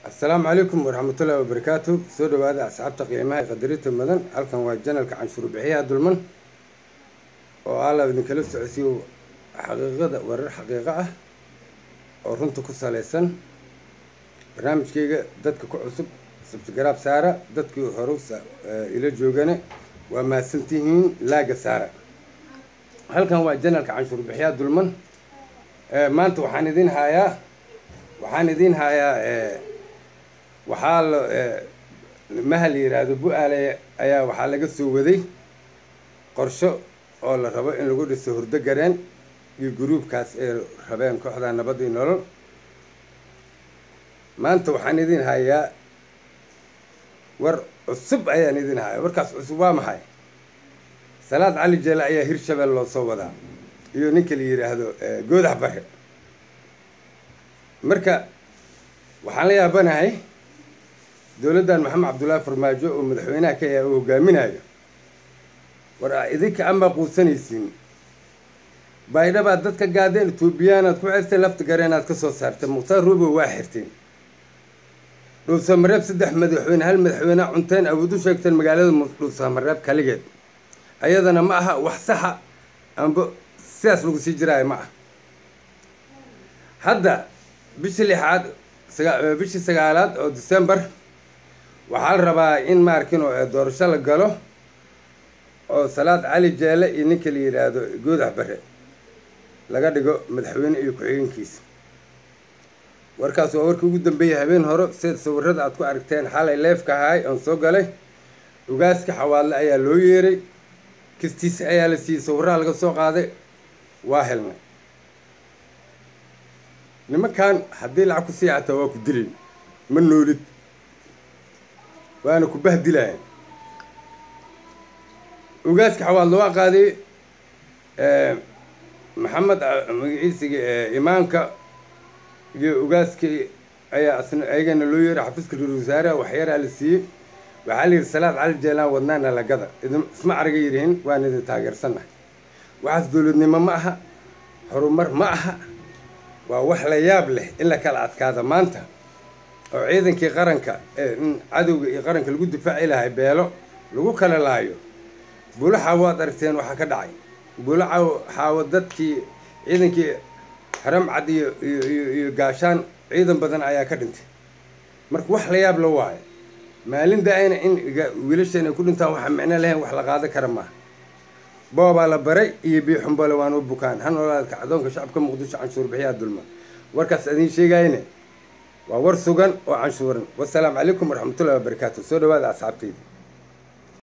asalaamu calaykum waraxmatullaahi wabarakaatu soo dhawaada asxaabta qiimaha qadarinta mudan halkan waa janalka canshuur bixiyaha dulman oo alla idinkala socodsiiyo xaqiiqada warar xaqiiqo ah oo runta ku salaysan barnaamijkayga dadka ku cusub sabtigaraab saara dadkii hore ila joogane waa mahadsantihiin laaga saara halkan waa janalka canshuur bixiyaha dulman maanta waxaan idin hayaa waxaan idin hayaa waxaa la mahal yidhaahdo bu-aale ayaa waxaa laga soo waday qorsho oo la rabo in lagu dhiso hurdo gareen iyo gruubkaas ay rabeen kooxda nabad iyo nolol maanta waxaan idin hayaa war cusub ayaan idin hayaa warkaas cusub waa maxay salaad cali jeele ayaa hirshabelle loo soo wadaa iyo ninka la yidhaahdo goodax bare marka waxaan la yaabanahay dowladdan maxamed cabdullaahi farmaajo oo madaxweynaha ka yahay oo hogaaminayo war idinka ama quusanaysiin baydhabaad dadka gaadeen etoobiyaanaad ku xirteen lafta gareenaad ka soo saarteen mukhtaar ruubo waa xirteen dhuusamareeb saddex madaxweyne hal madaxweyne cunteen awood u sheegteen magaalada dhuusamareeb kaligeed ayadana ma aha wax saxa amba sidaas lagu sii jiraayo ma ah hadda bishii lixaad bishii sagaalaad oo december waxaa la rabaa in maarkin doorasho la galo oo salaad cali jeele iyo ninka la yidhaahdo goodax bare laga dhigo madaxweyne iyo ku-xigeenkiisa warkaas waa warkii ugu dambeeyay habeen hore sida sawirada aad ku aragteen xalay leefka ahaay oon soo galay ugaaska xawaadle ayaa loo yeeray kistiisa ayaa la siiyey sawiraha laga soo qaaday waa helnay nimankan haddii lacag ku sii cataa waa ku dilayn ma noolid waana ku bahdilayan ugaaska xawaadle waa qaaday maxamed magaciisiga imaanka iyo ugaaskii ayaa asna ayagana loo yeeray xafiiska ra-isul wasaaraha waxyaraa la siiyey waxaa la yidhi salaad cali jeelaan wadnaana lagada idin isma araga yidhihin waan idin taageersannahay waxaas dowladnimo ma aha horumar ma aha waa wax la yaab leh in la kala adkaada maanta oo ciidankii qaranka ee in cadowga iyo qaranka lagu difaaci lahay beelo lagu kala laayo bulo xaawo aad aragteen waxaa ka dhacay bulo xaawo dadkii ciidankii haram cad iyo iyo iyo gaashaan ciidan badan ayaa ka dhintay marka wax la yaab la waayo maalin da-ayna in wiilashan ay ku dhintaan waxa micno lahayn wax la qaado kara maaha boobaa la baray iyo biixumbole waan u bukaan ha noolaadka adoonka shacabka muqdisho canshuur bixiyaa dulma warkaas adiin sheegayne waa war sugan oo canshuuran wasalaamu calaykum waraxmatullahi wabarakaatu soo dhawaada asxaabtayda